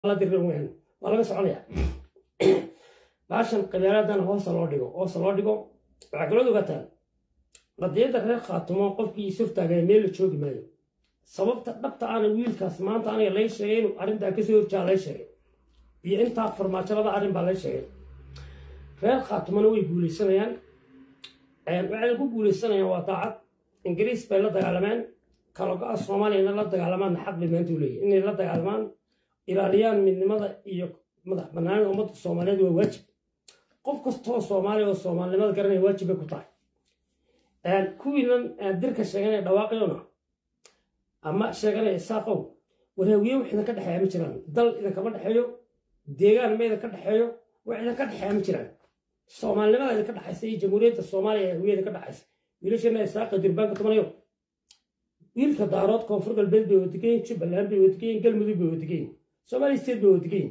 la dirin weyn waa laga soconaya baashan qabyaaladana hoosta loo dhigo hoosta loo dhigo waxaa kaloo ogataan qadiyadda reer khaatumo qofkii isurtaagay meel la joogi maayo sababta dhabta aana wiilkaas maanta aniga lay sheegay inuu arrintaa kasoo horjaa lay sheegay iyo intaa farmaajolada arrin baa lay sheegay reer khaatumona way guuleysanayaan waxay ku guuleysanayaan waa daacad ingiriis bay la dagaalameen kalogo-a soomaaliyana la dagaalamaan xaq bay maanta u leeyihin inay la dagaalamaan ilaaliyaan midnimada iyo madax banaanida ummadda soomaaliyeed waa waajib qof kastoo soomaaliya oo soomaalinimada garanaya waajib bay ku tahay kuwiinan dirka sheeganaya dhawaaqayona ama sheeganaya isaaqow waraawiye wax idinka dhexeeya ma jiraan dal idinkama dhexeeyo deegaan ma idinka dhexeeyo wax idinka dhexeeya ma jiraan soomaalinimada idinka dhexaysa iyo jamhuuriyadda soomaaliya ee hawiye idinka dhexaysa wiilashana isaaqa durbaanka tobanayo wiilka daarood koonfur galbeed bay wadageyin jubbaland bay wadageyin galmudug bay wadageyin soomaaliya state bay wadageyin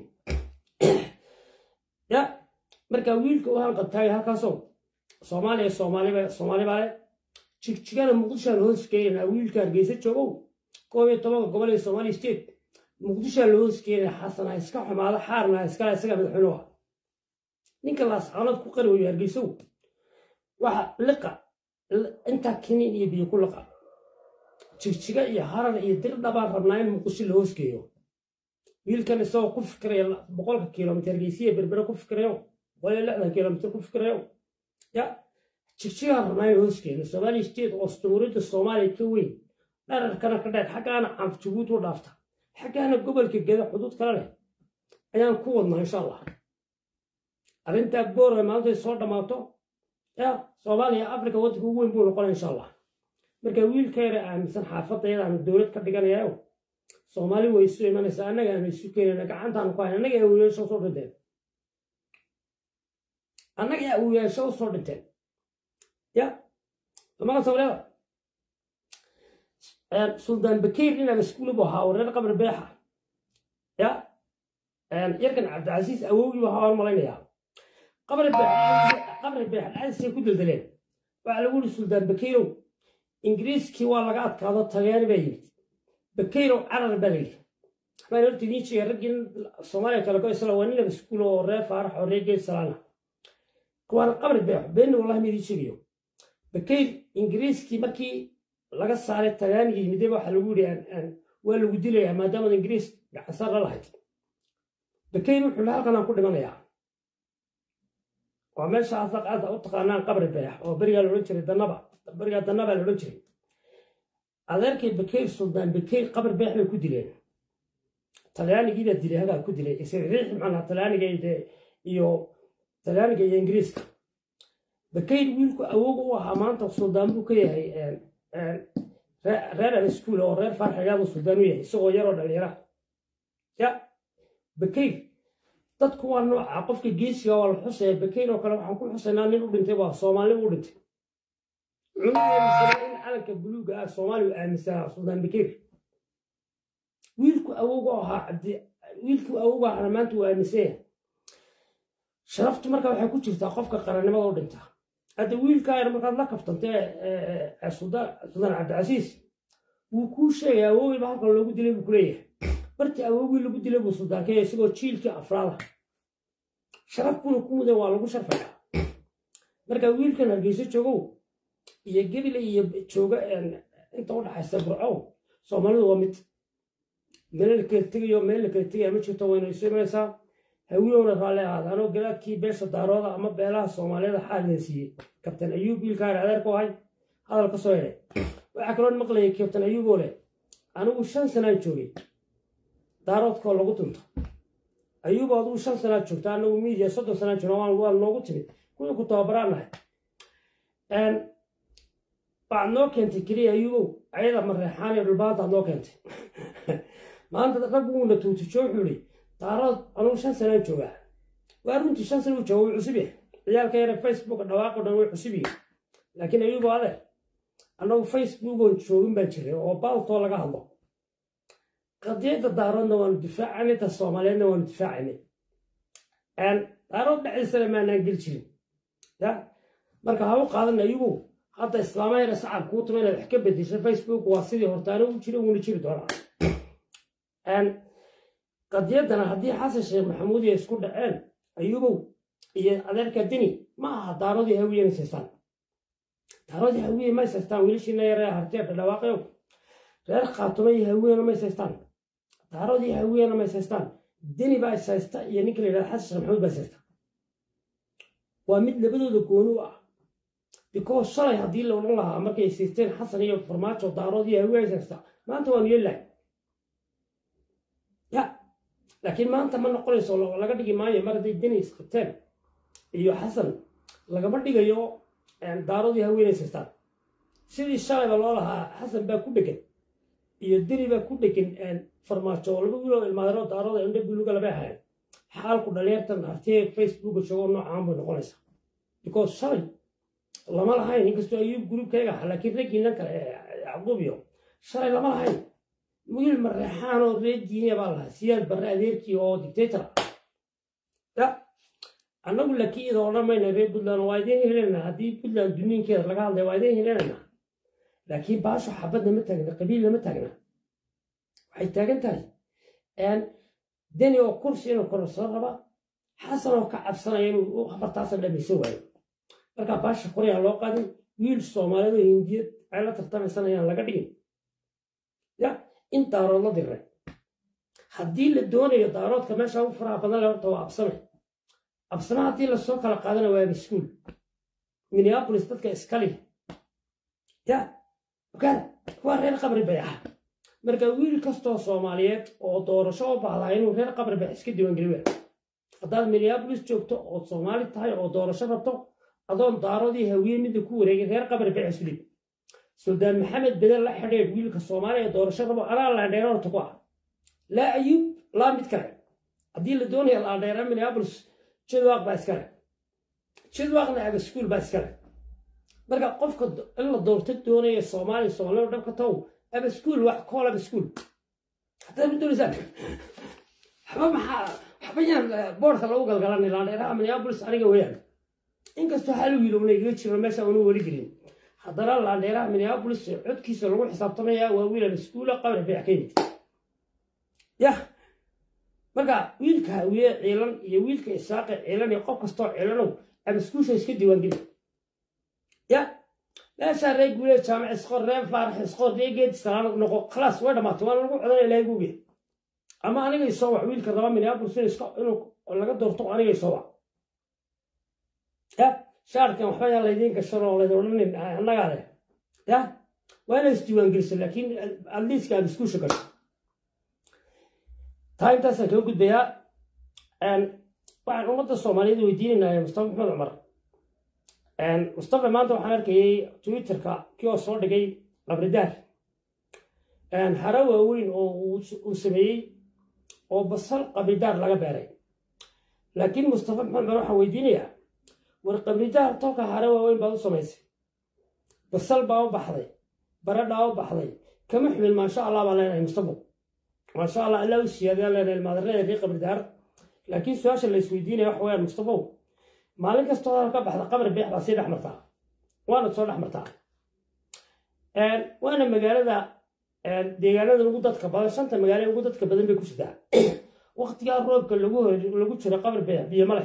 ya marka wiilka u hanqabtaagay halkaasoo soomaaliya soomaaliba soomaali baa leh jigjigana muqdishaan hooskeynaa wiilka hargeysa joogow koob iyo tobanka gobol ee soomaaliya state muqdishaa la hooskeynaya xasana iska xumaado xaarna iskala isaga madaxweynuhu ah ninka laascaanood ku qari weyo hargeysow waxa liqa intaa kiniin iyo biyo ku liqa jigjiga iyo harar iyo dirdha baan rabnaa in muqdisho la hoosgeeyo wiilkan isagoo ku fikiraya boqolka kilomitr hargeysiya berbere ku fikirayo boqol iyo lixdan kilomitr ku fikirayo ya jigjigaan rabnaa in hoosgeeyo soomaaliya state oo jamhuuriyadda soomaaliya ka weyn dherarkana ka dheer xaggaana canf jabuuti u dhaafta xaggaana gobolka geda xuduud kale leh ayaan ku wadnaa insha allah arrintaa boorwe maalintay soo dhammaato ya soomaaliya africa waddanka ugu weyn buu noqonaya insha allah marka wiilka yare aaminsan xaafadda yadaanu dowlad ka dhiganayayo soomaali way isu imanaysaa annaga aanu isu keenayna gacantaanu ku hayn annaga awiyaasho usoo dhinteen annaga awiyaasho usoo dhinteen ya damaqa soomaaliyada suldaan bakiir inaaba iskuuli buu ahaa oo reer qabri beexa ya yarkan cabdicasiis awowgii buu ahaa waan malaynayaa qabri beex dhacdiisay ku daldaleen waxaa lagu yidhi suldaan bakiirow ingiriiskii waa laga adkaado tageeri baa yimid bakayrow carar baa layidhi waxbaan horta idiin sheegay raggii soomaaliya kale go isla waa ninaba iskuul oo reer faarax oo reer geed salaana kuwaana qabri beexo beenna wallahi ma idiin sheegayo bakayr ingiriiskii markii laga saaray tagaanigii yimideba waxaa lagu yidhi waa lagu dilayaa maadaamad ingiriis gacansaar la lahayd bakayr wuxuu hi halkan aan ku dhimanayaa waa meesha aad u taqaanaan qabri beex oo berigaa laodhan jiray danaba berigaa danabaa laodhan jiray adeerkay bakayr suldaan bakayr qabri beex bay ku dileen talyaanigiibaa dilay hagaa ku dilay isriix macnaa talyaaniga iyo talyaaniga iyo ingiriiska bakayr wiilku awooga u ahaa maanta suldaan buu ka yahay reer abaskuul oo reer farxagaadu suldaan u yahay isagoo yaroo dhalinyara ya bakayr dadku waa nooca qofka geesiga waa la xusaya bakayr oo kale waxaan ku xusaynaa nin u dhintay waa soomaaliba u dhintay in calanka buluuga ah soomaaliya aaminsanaa suldaan bakayr wiilku awowga ahaa cabdi wiilku awowga ahana maanta uu aaminsan yahay sharaftu marka waxay ku jirtaa qofka qarannimada u dhintaa hadda wiilkaa yar markaad la kaftantee suldaan cabdicasiis wuu kuu sheegay awowgiiba halkan loogu dilay buu kuleeyahay bartii awowgii lagu dilay buu suldaankeeya isagoo jiilkii afraada sharaf buuna ku mudan waa lagu sharfayaa marka wiilkan hargeyso joogow iyo gebile iyo jooga inta u dhaxaysa burcow soomaalidu waa mid meel la kala tegayo meel la kala tegaya ma jirto wayna isu imanaysaa hawiyowna raalli ahaada anoo garaadkii beesha daarooda ama beelaha soomaaliyada xaalina siiyey kabtan ayuub wiilkaan adeer ku ahay hadal ka soo helay waxaa kaloo maqlayay kabtan ayuuboo leh anigu shan sanaan joogay daaroodkoo lagu dunto ayuub adigu shan sanaad joogta anagu miidiya soddon sanaan joogna waa noogu timid kuwii ku tababaraan nahay waxaad noo keentay keliya ayuubow ayada mareexaan iyo dhulbaantaad noo keentay maanta rag wuuna tuutijo wuxuu ihi daarood anugu shan sanaan joogaa waa runtii shan sana u jooga way cusub yahay ciyaalka yare facebook dhawaaqo dhan way cusub yihin laakiin ayuubo adeer annagu facebookoon joogin baan jiray oo baaltoo laga hadlo qadiyadda daaroodna waanu difaacanay ta soomaaliyeedna waanu difaacanay daarood dhexdiisana maanaan geli jirin ya marka ha u qaadan ayugu hadda islaamahayna sacab kuu tuma inaad wax ka bedesho facebook waa sidii hortaana u jira wuuna jiri doonaa qadiyaddana haddii xasan sheekh maxamuud ay isku dhaceen ayubow iyo adeerka deni ma aha daaradii hawiye ma saystaan daaradii hawiye may saystaan wiilashiina yaree hartee dhadhawaaqeyo reer khaatumo iyo hawiyena may saystaan daaradii hawiyena may saystaan deni baa saysta iyo ninka la yidhahda xasan sheekh maxamuud baa saysta waa mid labadooda gooni u ah because shalay haddii la odhan lahaa markay siisteen xasan iyo farmaajo daaroodii hawiye saysta maanta waanu yeelahay ya laakiin maanta ma noqonayso laga dhigi maayo mar hadday deni isqabteen iyo xasan lagama dhigayo daaradii haweenay saystaan sidii shalayba loo lahaa xasan baa ku dhegan iyo deni baa ku dhegan farmaajo oo laba wiiloo ilmaadaro daarada indho buluga laba ahayn xaalku dhalinyartan artee facebooka joogo noocaan bay noqonaysaa because shalay lama lahayn inkastoo ayuu gruubkayga ahaa laakiin raggiinan kale yacquub iyo shalay lama lahayn wiil mareexaan oo reer diiniya baa lahaa siyaad barre adeerkii oo dictator ya annagu laakiin ida odhan mayna reer puntland waa idiin heleynaa haddii puntland duniinkeeda laga hadlay waa idiin heleynaa laakiin baasho xabadna ma taagna qabiilna ma taagna waxay taagan tahay deni oo kursi inuu kororsan raba xasan oo ka cabsanaya inuu habartaasa dhamaysan waayo markaa baasha koryaan loo qaadin wiil soomaaliyeed oo hindiyad ay la tartamaysanayaan laga dhigin ya in daarood la diray haddii la doonayo daaroodka meesha u faraha badan le horta waa absame absame haddii lasoo kala qaadana waa maskuul minneapolis dadka iskali ya ogaada waa reer qabri bayaxa marka wiil kastoo soomaaliyeed oo doorasho u baahdaa inuu reer qabri bayax iska diiwaangeli waa haddaad minneapolis joogto ood soomaali tahay oo doorasho rabto adoon daaradii hawiye midda ku wareegay reer qabri bayax isku dhib suldaan maxamed bedel la xidheedh wiilka soomaaliya ee doorasho rabo anaa laandheera horta ku ah laa ayuub laa mid kale haddii la doonaya laandheera minneapolis jidwaaq baa iskale jidwaaqna abaskuul baa iskale marka qofka in la doorto doonaya soomaaliya soomaaliya dhabka tow abaskuul wax kool abaskuul haddaad ma doonaysaan waxba maxaa waxba yaan boorka lagu galgalanay laandheeraha minneapolis aniga weeyaan inkastoo hal wiil una iga jiro meesha unu weli gelin haddana laandheeraha minneapolis codkiisa lagu xisaabtamaya waa wiil abaskuula qabri beex ka yimid yah marka wiilka hawiye ciilan iyo wiilka isaaqe ciilan iyo qof kastoo ciilanow abaskuusha iska diiwaangeli ya meeshaa ree guulee jaamac isqor ree faarax isqor ree geed salaam noqo khalaas way dhammaatay waa lagu codanaya ilaahay guubiya ama aniga isoo wac wiilka raba minneapolis inuu laga doorto aniga isoo wac ya shaarkan waxba yaa laydiin gashan oo laydin odhanin annagaa leh ya waa inay isdiiwaangeliso laakiin adliiska abaskuusha gasho taa intaasaan kaga gudbayaa waxaan ummadda soomaaliyeed weydiinaynaa mustafa maxamed cumar mustafa maanta waxaan arkayay twitterka kii oo soo dhigay qabridaar hara waaweyn oo uu sameeyey oo basal qabridaar laga beeray laakiin mustafa maxamed cumar waxaan weydiinayaa war qabridaar tolka hara waaweyn baad u samaysay basal baa u baxday baradhaa u baxday kama xumin maasha allah baan leenahay mustafa maasha allah allah u siyaadaan leenahay ilmaadarada ree qabridaar laakiin su-aasha la isweydiinaya waxa weyaan mustafow maalin kastoo hadal ka baxda qabri beex baa sii dhex martaa waana soo dhex martaa waana magaalada deegaanada ugu dadka badan shanta magaalo ugu dadka badan bay ku sitaa waktigaa roobka lagu jiro qabri beex biyo ma leh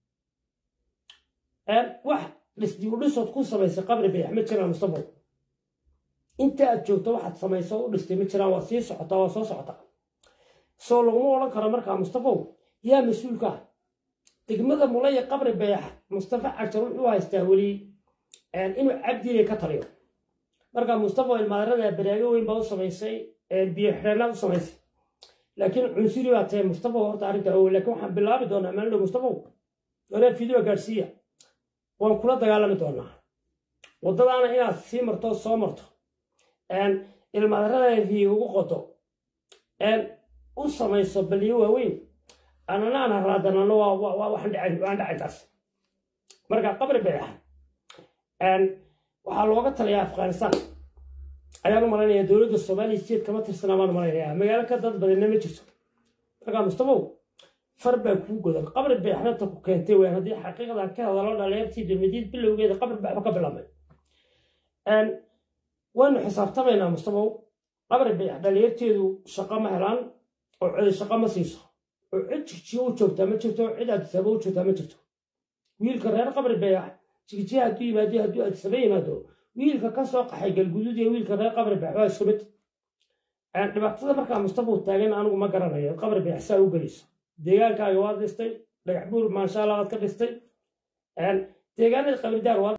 wax dhisdibudhisood ku samaysay qabri beex ma jiraan mustafow inta aad joogto waxaad samayso u dhistay ma jiraan waa sii socotaa waa soo socotaa soo laguma odhan karo markaa mustafow yaa mas-uulka ah degmada mulaya qabri beex mustafa cajar wuxuu haystaa weli inuu cabdiile ka taliyo marka mustafa ilmaadarada baraago weyn baa u samaysay biyo xidheenaad u samaysay laakiin cunsuri baa tahay mustafa horta arrinta owe laakiin waxaan bilaabi doonaa maalin dhow mustafow waree video gaadhsiiya waan kula dagaalami doonaa waddadaana inaad sii marto soo marto ilmaadarada riiga ugu qodo u samayso baliyo waaweyn ananaana raadanano waan dhacay taas marka qabri beex waxaa looga talayaa afghanistan ayaan u malaynaya dowladda soomaaliya state kama tirsanaa baan malaynaya magaalo ka dad badanna ma jirto marka mustafow far baa kuu godan qabri beexna ta ku keentay weyn haddii xaqiiqdan ka hadalo dhalinyartii dulmadiid bilowgeeda qabri beexba ka bilaabmay waynu xisaabtamaynaa mustafow qabri beex dhalinyarteedu shaqo ma helaan oo codi shaqo ma siiso oo cid jigjiyo u joogtaa ma jirto cid adisaba u joogtaa ma jirto wiilka reer qabri beex jigjiya hadduu yimaado hadduu adisaba yimaado wiilka ka soo qaxay galguduud iyo wiilka reer qabri beex waa isku mid dhibaatada markaa mustafa uu taagan anigu ma garanayo qabri beex saa u gelayso deegaankaaga waad dhistay dhagax buur maasha allah waad ka dhistay deegaanada qabridaar waad